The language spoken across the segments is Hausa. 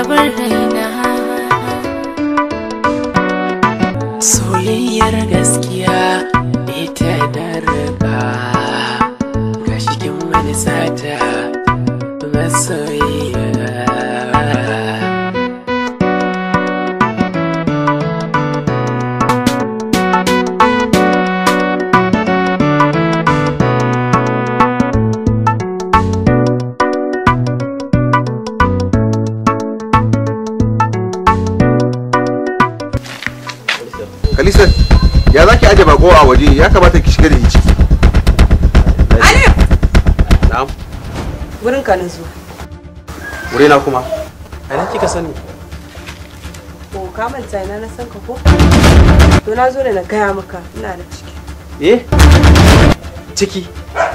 rabar raina soyayyar gaskiya ita da riga ga cikin wani sata masoyiya Kalisa, ya za ki aje bako a waje ya kamata ki shiga da shi ciki. Alif! na'am Wurin ka na zuwa. wurina kuma a kika sani Ko ka manta ina na san ka ko? To na zo da na gaya maka ina da ciki. eh ciki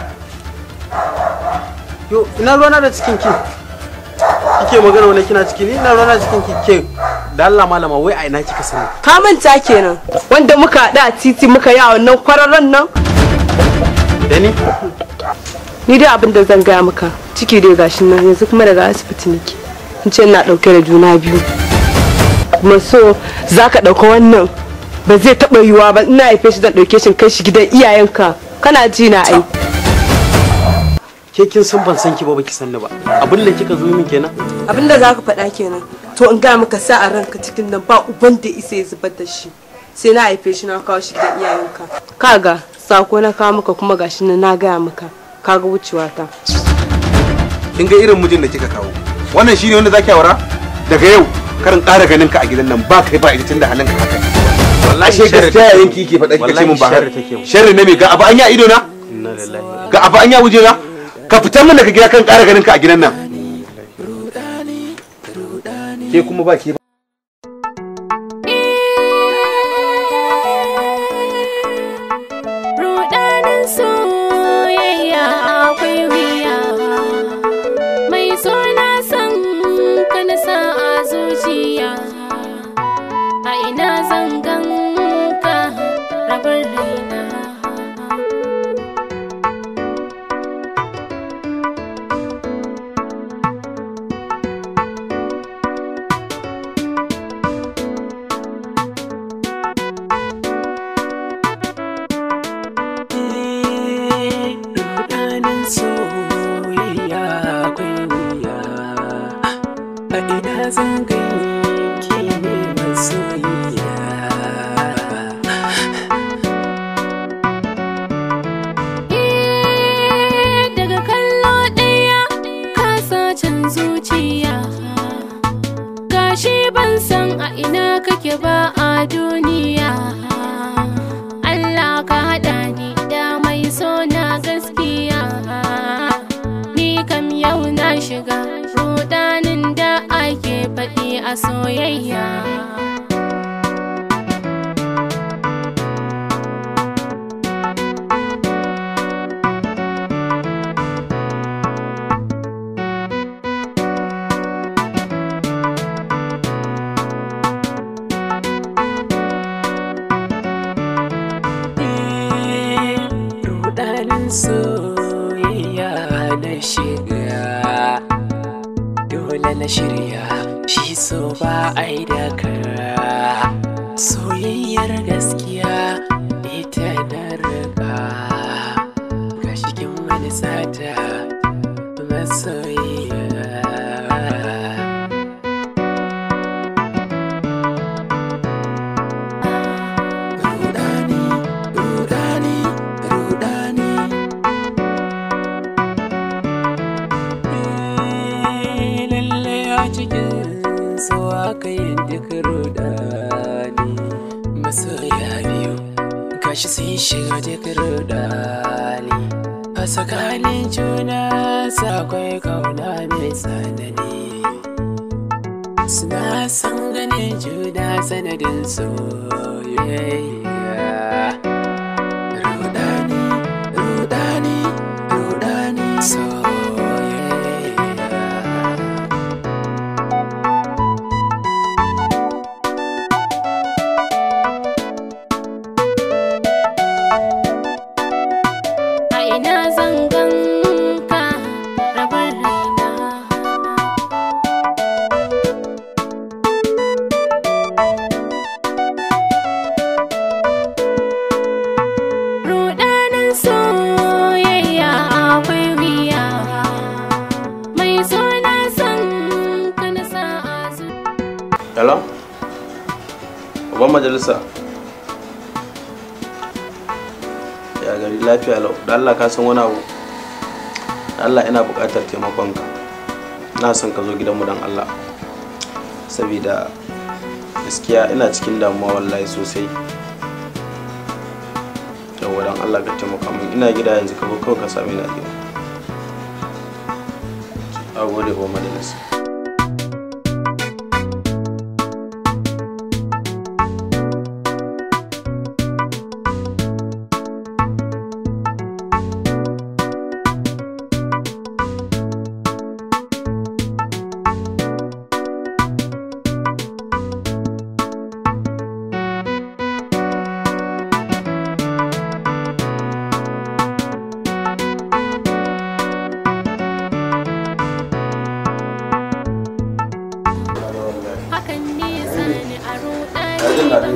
yo ina ruwana da cikin ki kike magana wani kina ciki ni ina ruwana da cikin ki ke da Allah malama wai a ina kika sani Ka manta kenan wanda muka haɗu a titi muka yi a wannan kwararren nan. da ni Ni dai abin da zan gaya maka ciki dai gashi nan yanzu kuma daga asibiti nake. In ce ina ɗauke da juna biyu. Kuma so za ka ɗauka wannan ba zai taɓa yiwuwa ba ina haife shi zan ɗauke shi in kai shi gidan iyayenka. Kana ji na ai. ke kin san ban san ki ba baki sanni ba abin da kika zo min kenan Abin da za ka faɗa kenan. To in gaya maka sa a ranka cikin nan ba uban da isa ya zubar da shi. Sai na haife shi na kawo shi gidan iyayenka. Kaga sako na kawo maka kuma gashi nan na gaya maka. Kaga wucewa ta. Kin ga irin mijin da kika kawo. Wannan shine wanda zaki aura? Daga yau karin ƙara ganin ka a gidan nan ba kai ba ita tunda halin ka haka. Ashe gaskiya yayin ki yake faɗa kika ce mun ba. sharri take mu Sharri ne me ga abu an ya ido na? inna lillahi wa Ga abu an ya wuje na? Ka fitar min daga gida kan ƙara ganin ka a gidan nan. Ke kuma ba ke ba. rudanin soyayya akwai wuya mai suna san ka na sa a zuciya a ina zangan ka rabar raina rudanin soyayya akwai wuya a ina zan ganki ne masoyiya Eh, daga kallo ɗaya ka sacin zuciya gashi ban san a ina kake ba a duniya Allah ka haɗa ni da mai so na gaskiya ni kam yau na shiga rudanin da ake faɗi a soyayya rudanin soyayya na shiga dole na shirya shi so ba ai da kara soyayyar gaskiya ita da riga ga cikin wani sata masoyiya rudani rudani rudani Eh, lalle a cikin so aka yi duk rudani masoya biyu gashi sun shiga duk rudani a tsakanin juna sakwai kauna mai tsanani suna san ganin juna sanadin soyayya rudani rudani rudani soyayya a ina zangan ka rabar raina ban majalisa ya gari lafiya lau da Allah ka san wani abu da Allah ina buƙatar taimakonka na son ka zo gidanmu don Allah saboda gaskiya ina cikin damuwa wallahi sosai yawwa don Allah ka taimaka min ina gida yanzu ka zo kawai ka same ni a gida a gode ba majalisa hakan ne sani a jin daɗin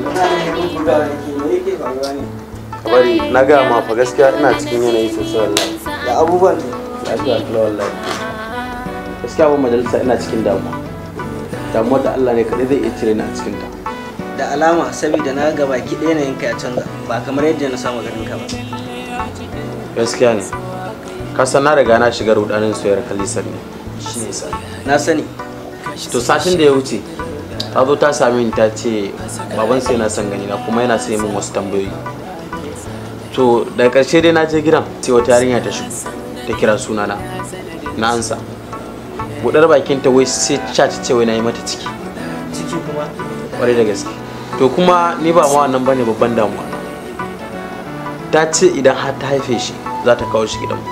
ka bari na ga ma fa gaskiya ina cikin yanayi sosai wallahi da abubuwan lafiya kula wallahi gaskiya ba majalisa ina cikin damuwa damuwar da Allah ne kaɗai zai iya cire ni a cikin ta da alama saboda na ga baki ɗaya yanayin ka ya canza ba kamar yadda na samu ganin ka ba gaskiya ne ka san na riga na shiga rudanin soyayyar kalisar ne shi ne sa na sani to satin da ya wuce ta zo ta same ni ta ce baban sai na son gani na kuma yana sai min wasu tambayoyi to daga ƙarshe dai na je gidan sai wata yarinya ta shigo ta kira sunana na ansa budar bakin ta wai sai ta ce wai na yi mata ciki ciki kuma kwarai da gaske to kuma ni ba ma wannan bane babban damuwa ta ce idan har ta haife shi za ta kawo shi gidanmu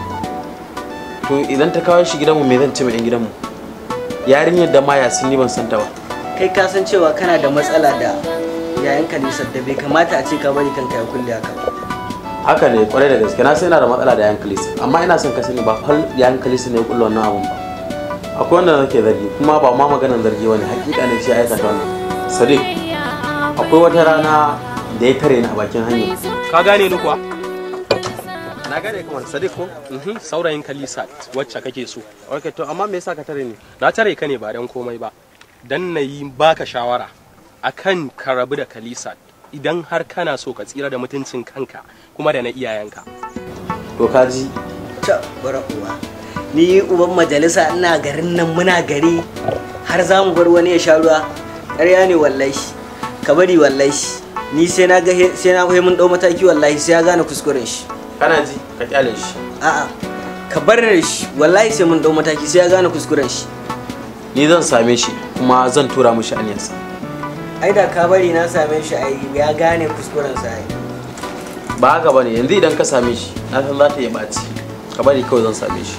to idan ta kawo shi gidanmu me zan ce ma 'yan gidanmu yarinyar da maya sun ni ban san ta ba kai ka san cewa kana da matsala da yayan kalisar da bai kamata a ce ka bari kanka ya kulle haka ba haka ne kwarai da gaske na sai ina da matsala da yan kalisa amma ina son ka sani ba fal yan kalisa ne ya kulla wannan abun ba akwai wanda nake zargi kuma ba ma maganar zargi wani hakika ne shi ya aikata wannan sadiq akwai wata rana da ya tare ni a bakin hanya Ka gane ni kuwa? na gane kamar sadiq ko Mhm, Saurayin Kalisat wacce kake so. okay to amma me yasa ka tare ni Na tare ka ne ba dan komai ba. Dan na yi baka shawara akan ka rabu da Kalisat idan har kana so ka tsira da mutuncin kanka kuma da na iyayenka. to ka ji ta bara uwa ni uban majalisa ina garin nan muna gari har za mu bar wani ya sha ruwa ƙarya ne wallahi ka bari wallahi ni sai na ga sai na ga mun dau mataki wallahi sai ya gane kuskuren shi kana ji ka kyale shi a'a ka bar shi wallahi sai mun dau mataki sai ya gane kuskuren shi ni zan same shi kuma zan tura mishi aniyarsa ai da ka bari na same shi ai ya gane kuskuren sa ai ba haka bane yanzu idan ka same shi na san za ta iya ɓaci ka bari kawai zan same shi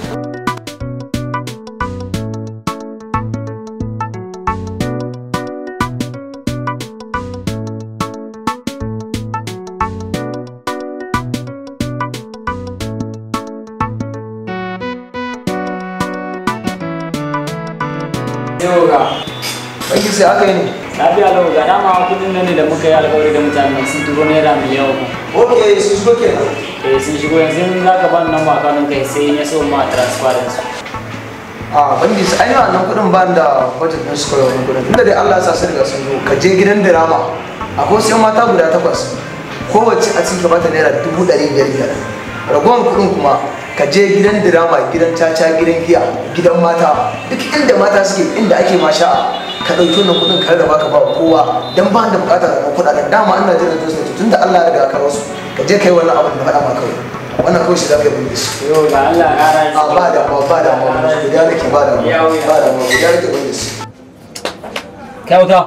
yau ga banki sai aka yi ne lafiya lau ga dama kudin nan ne da muka yi alkawari da mutanen sun turo naira miliyan uku ok su shigo kenan eh sun shigo yanzu in za ka bani nan ba kanun kai sai in ya so ma transparency a banki sai ainihin wannan kudin ban da budget din su kawai kudin tunda dai Allah ya sa sun riga sun zo ka je gidan dirama akwai wasu yan mata guda takwas kowace a cikin bata naira dubu ɗari biyar biyar ragowar kudin kuma ka je gidan dirama gidan caca gidan giya gidan mata duk inda mata suke inda ake masha ka ɗauki wannan kudin ka rarraba ka ba wa kowa dan ba da bukatar da kuɗaɗen dama ina jiran jinsu ne tunda Allah ya riga ya kawo su ka je kai wannan abin da faɗa ma kawai wannan kawai shi za ka yi bin su yau ga Allah ya ƙara a ba da ma ba da ma guda nake ba da ma ba da ma guda nake bin su kyauta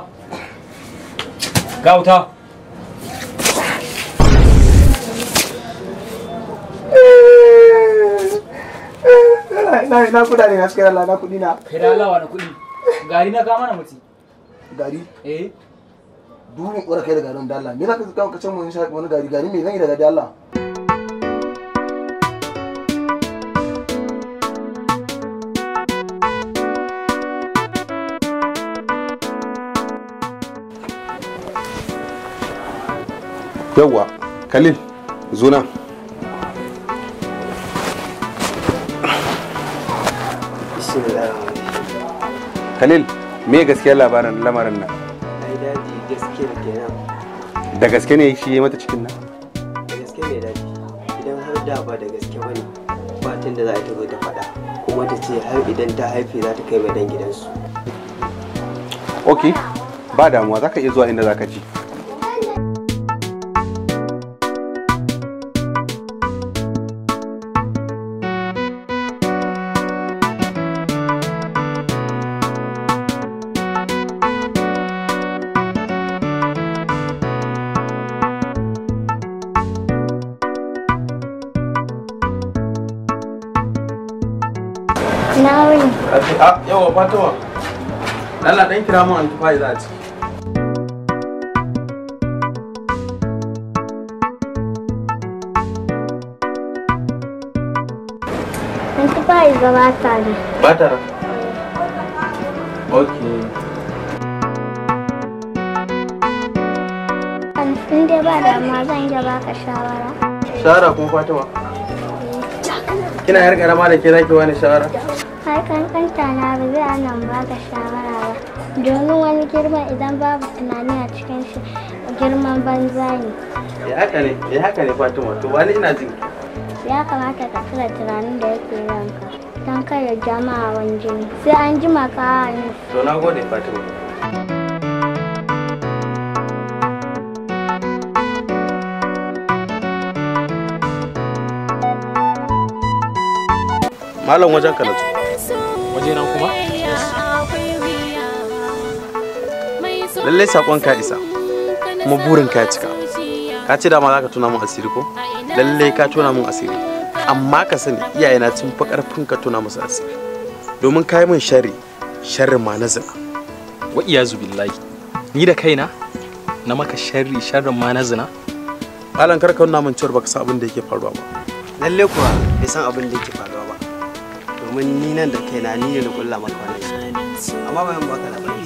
gauta na na kuɗa ne gaskiya Allah na kuɗi na kai da Allah wani kuɗi gari na kama na mutu gari eh durin ƙura kai da garin da Allah me za ka kawo kacin mu sha wani gari gari me zan yi daga da Allah yawwa khalil zuna khalil me gaskiyar labarin lamarin nan ai daji gaske da kenan da gaske ne shi ya mata cikin nan da gaske mai daɗi idan har da ba da gaske ba ne ba tun da za a ta zo ta faɗa kuma ta ce har idan ta haife za ta kai mai dan gidansu ok ba damuwa za ka iya zuwa inda za ka ji Na wuni. a yawa fatima Allah dan kira mun antifai za a ci An ci ba yi gabata ne. ba ta ran okay In dai ba damuwa zan iya baka shawara. shawara kuma fatima kina yar karama da ke zaki wani shawara Har kankanta na ba zai ana baka shawara ba. Domin wani girma idan babu tunani a cikin shi girman banza ne. ya haka ne ya haka ne fatima to wani ina jin Ya kamata ka cire tunanin da yake ranka. Don kada jama'a wani jini. Sai an jima ka hannu. to na gode fatima malam wajen ka na zo waje nan kuma lallai sakon ka isa kuma burin ka ya cika ka ce dama za ka tuna mun asiri ko lallai ka tuna mun asiri amma ka sani iyayena sun fi karfin ka tuna musu asiri domin ka yi min sharri sharrin ma na zina wa iyazu billahi ni da kaina na maka sharri sharrin ma na zina malam kar ka nuna min cewar baka san abin da yake faruwa ba lalle kuwa bai san abin da yake faruwa ba domin ni nan da kaina ni ne na kulla maka wannan shi amma bayan baka labari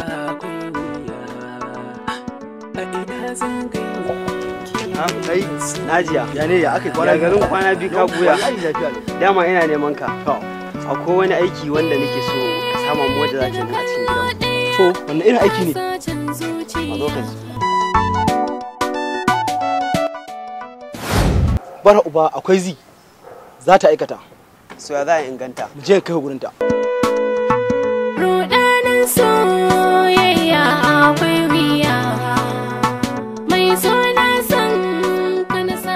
Ah, kai najiya ya ne ya aka ya garin kwana biyu ka buya dama ina neman ka akwai wani aiki wanda nake so ka sama mu wadda za ta yi a cikin gidan to wannan irin aiki ne a lokaci bara uba akwai zi za ta aikata so ya za a inganta mu je kai gurin ta Rudanin soyayya akwai wuya mai suna san kana sa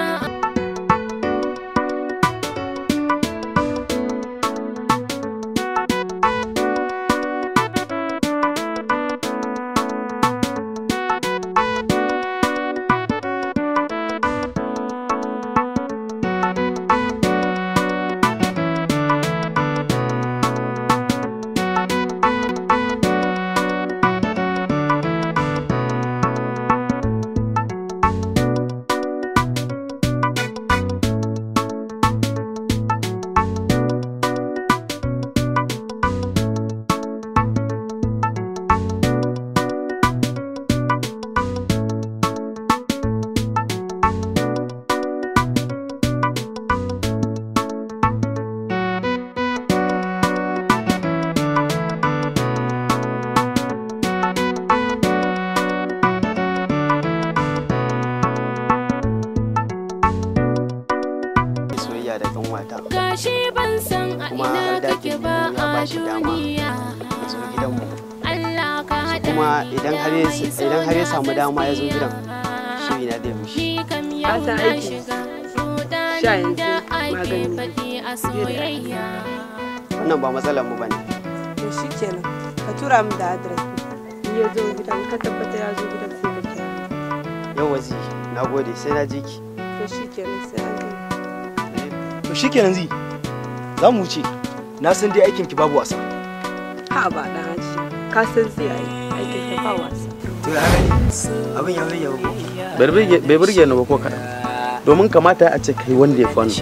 soyayya da kanwata gashi ban san a kuma ina har da kake ba ya ba a shi dama duniya ya zo gidanmu Allah ka haɗa kuma ni idan da har ya mai idan har ya samu suna dama ya zo Safiya. gidan shiri na zai mishi Ni kam Ka yau san na aiki. shiga Sha rudanin yanzu da ake magani. faɗi a soyayya wannan ba matsalar mu bane to shikenan ka tura min da adres in ya zo gidan ka tabbata ya zo gidan sai ka kira yau wazi na gode sai na ji ki to shikenan sai an gani to shikenan zi za mu wuce na san dai aikin ki babu wasa ha ba dan haji ka san zai yi aikin ka ba wasa to ya gani abin ya rage ko bai burge ni ba ko kaɗan domin kamata a ce kai wanda ya fi wannan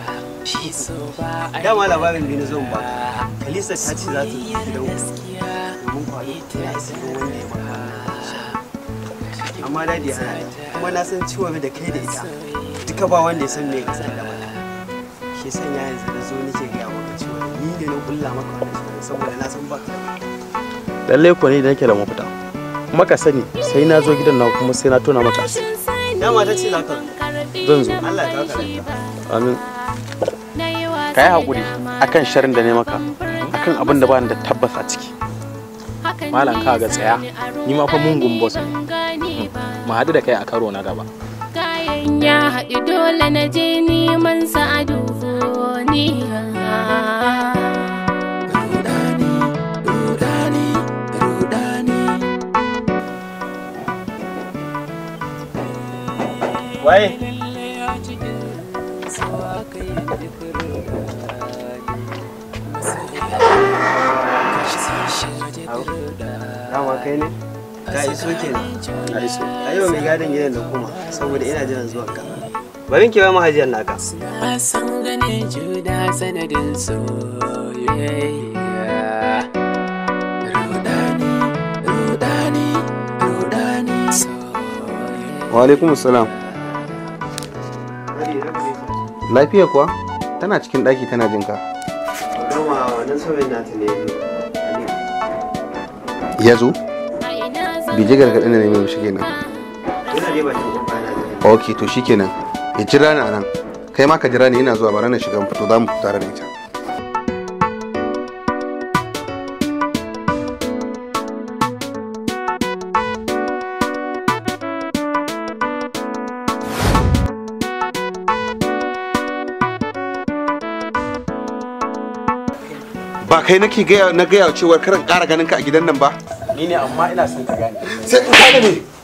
dama labarin biyu na zo ba kalisa ta ce za ta zo gidan ku domin kwado ya isa ga wanda ya maka wannan amma dadi ya hana ni. kuma na san ciwon da kai da ita duka ba wanda ya san me kasar da mata shi sanya yanzu da zo nake gaya maka cewa ni ne na kulla maka wannan shirin saboda na san ba ka da lallai ko ne da nake da mafita kuma ka sani sai na zo gidan na kuma sai na tona maka asiri. dama ta ce za ka zan zo Allah ya kawo ka lafiya amin ka yi haƙuri akan sharin da ne maka akan abin da ba ni da tabbas a ciki malam ka ga tsaya ni ma fa mungun boss ne mu haɗu da kai a karo na gaba kayan ya haɗu dole na je neman sa a duniya waye dama kai ne ka iso kenan na iso ayo mai gadin gidan da kuma saboda ina jiran zuwan ka bari ki bai mahajiyar naka Na san gane juna sanadin soyayya. Rudani, rudani, rudani wa alaikum salam lafiya kuwa tana cikin ɗaki tana jinka Doma wannan sauyin nata ne ya zo bai ji gargaɗin da ne mai mishi kenan Yana dai bakin kofa na jiran. ok to shikenan ya jira ni a nan kai ma ka jira ni ina zuwa bara na shiga fito za mu fito tare da ita ba kai nake gaya na gaya cewa karan ƙara ganin ka a gidan nan ba ni ne amma ina son ka gane sai in ka ne